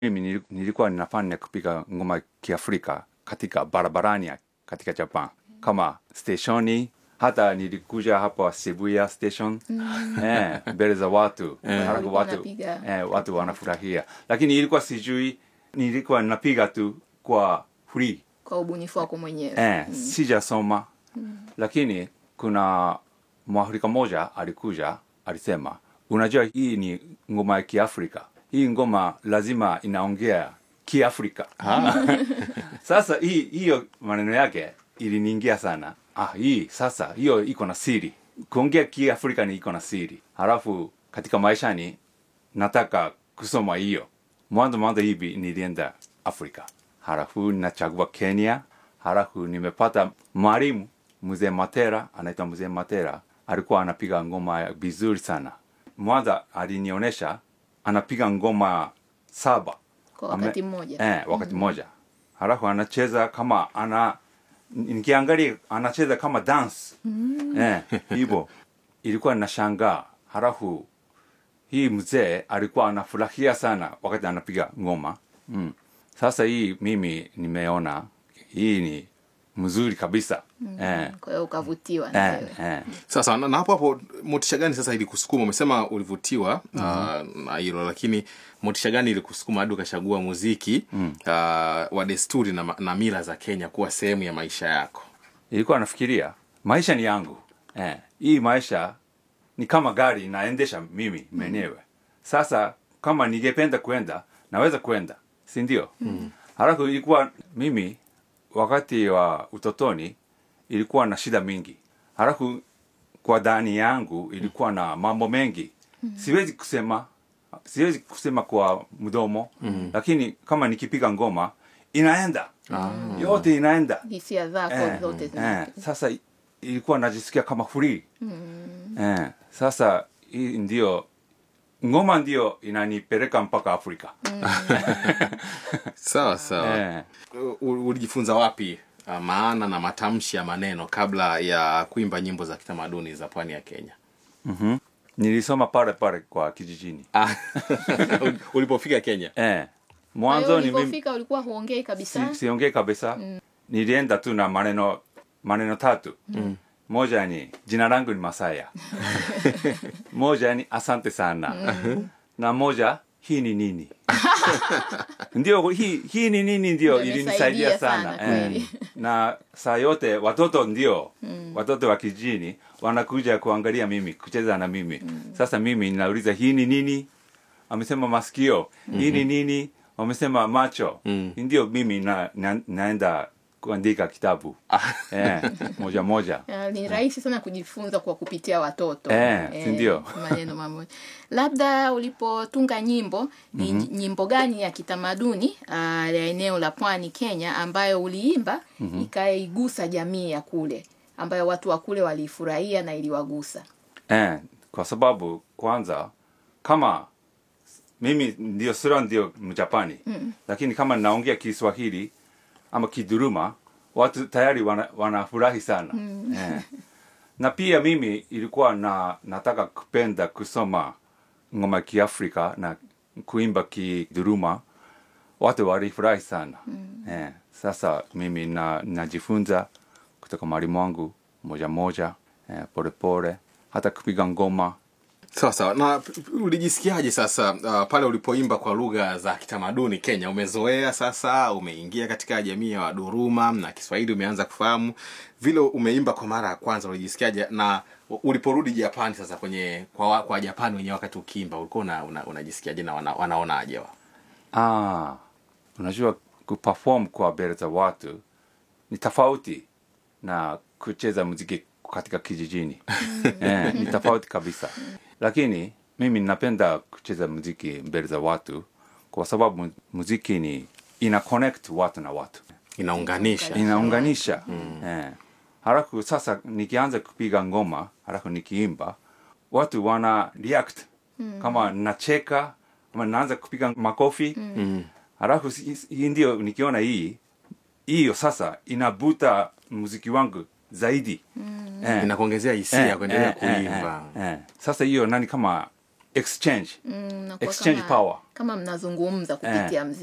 mimi nili- nilikuwa ninafanya kupiga ngoma kiafrika katika barabarani ya- katika japan kama steshoni hata nilikuja hapa shibuya station eh, mbele za watu halafu Walikuwa watu, wanapiga. eh, watu wanafurahia lakini ilikuwa sijui nilikuwa ninapiga tu kwa free kwa ubunifu wako mwenyewe eh, sijasoma lakini kuna mwafrika moja alikuja alisema unajua hii ni ngoma ya kiafrika hii ngoma lazima inaongea kiafrika sasa hii hiyo maneno yake iliniingia sana ah hii sasa hiyo iko na siri kuongea kiafrika ni iko na siri halafu katika maishani nataka kusoma hiyo mwanzo mwanzo hivi nilienda afrika halafu nachagua kenya halafu nimepata mwalimu mzee matera anaitwa mzee matera alikuwa anapiga ngoma ya vizuri sana mwanza alinionyesha anapiga ngoma saba kwa wakati mmoja eh, wakati mmoja halafu anacheza kama ana nikiangalia anacheza kama dance eh, hivyo ilikuwa nashangaa halafu hii mzee alikuwa anafurahia sana wakati anapiga ngoma mm. sasa hii mimi nimeona hii ni mzuri kabisa eh, kwa hiyo ukavutiwa na eh, wewe eh. sasa na, na hapo hapo motisha gani sasa ilikusukuma umesema ulivutiwa uh, na hilo lakini motisha gani ilikusukuma hadi ukachagua muziki uh, wa desturi na, ma- na mila za kenya kuwa sehemu ya maisha yako ilikuwa nafikiria maisha ni yangu eh, hii maisha ni kama gari naendesha mimi mwenyewe sasa kama ningependa kwenda naweza kwenda si ndio mm. halafu ilikuwa mimi wakati wa utotoni ilikuwa na shida mingi halafu kwa ndani yangu ilikuwa na mambo mengi siwezi kusema siwezi kusema kwa mdomo lakini kama nikipiga ngoma inaenda yote inaenda hisia zako Eh, zote eh, zina sasa i- ilikuwa najisikia kama free eh, sasa hii ndio ngoma ndio inanipeleka mpaka afrika sawa sawa eh, U- ulijifunza wapi uh, maana na matamshi ya maneno kabla ya kuimba nyimbo za kitamaduni za pwani ya kenya nilisoma pale pale kwa kijijini Ah, ulipofika kenya eh, Kwa hiyo mwanzo ni mimi ulipofika ulikuwa huongei kabisa si, siongee kabisa nilienda tu na maneno maneno tatu moja ni jina langu ni masaya moja ni asante sana na moja hii ni nini ndio hii, hii ni nini ndio Ndio ilinisaidia imesaidia sana, sana, kweli. eh. na saa yote watoto ndio watoto wa kijini wanakuja kuangalia mimi kucheza na mimi sasa mimi ninauliza hii ni nini amesema masikio hii ni nini wamesema macho ndio mimi na, na, naenda kuandika kitabu eh, moja moja Ah, ni rahisi sana kujifunza kwa kupitia watoto Eh, si ndio? maneno mamoja labda ulipotunga nyimbo ni nyimbo gani ya kitamaduni ah, ya eneo la pwani kenya ambayo uliimba ikaigusa jamii ya kule ambayo watu wa kule waliifurahia na iliwagusa eh, kwa sababu kwanza kama mimi ndio sura ndio mjapani mm. lakini kama naongea kiswahili ama kiduruma watu tayari wana- wanafurahi sana mm. eh. na pia mimi ilikuwa na nataka kupenda kusoma ngoma ya kiafrika na kuimba kiduruma watu walifurahi sana mm. eh. sasa mimi na najifunza kutoka mwalimu wangu moja moja eh, polepole hata kupiga ngoma sawa sawa na p- p- ulijisikiaje sasa uh, pale ulipoimba kwa lugha za kitamaduni kenya umezoea sasa umeingia katika jamii ya waduruma na kiswahili umeanza kufahamu vile umeimba kwa mara ya kwanza ulijisikiaje na u- uliporudi japani sasa kwenye kwa, wa- kwa japani wenyewe wakati ukiimba ulikuwa una, una, unajisikiaje na wana, wanaonaje wa Ah, unajua kuperform kwa mbele za watu ni tofauti na kucheza muziki katika kijijini eh, ni tofauti kabisa lakini mimi napenda kucheza muziki mbele za watu kwa sababu mu- muziki ni ina connect watu na watu inaunganisha inaunganisha eh. halafu sasa nikianza kupiga ngoma halafu nikiimba watu wana react kama nacheka ama naanza kupiga makofi halafu si- hii ndio nikiona hii hiyo sasa inabuta muziki wangu zaidi eh. inakuongezea hisia Eh, ya kuendelea eh, eh, kuimba eh, eh. sasa hiyo nani kama exchange Mm, nakuwa exchange kama, power kama mnazungumza kupitia mziki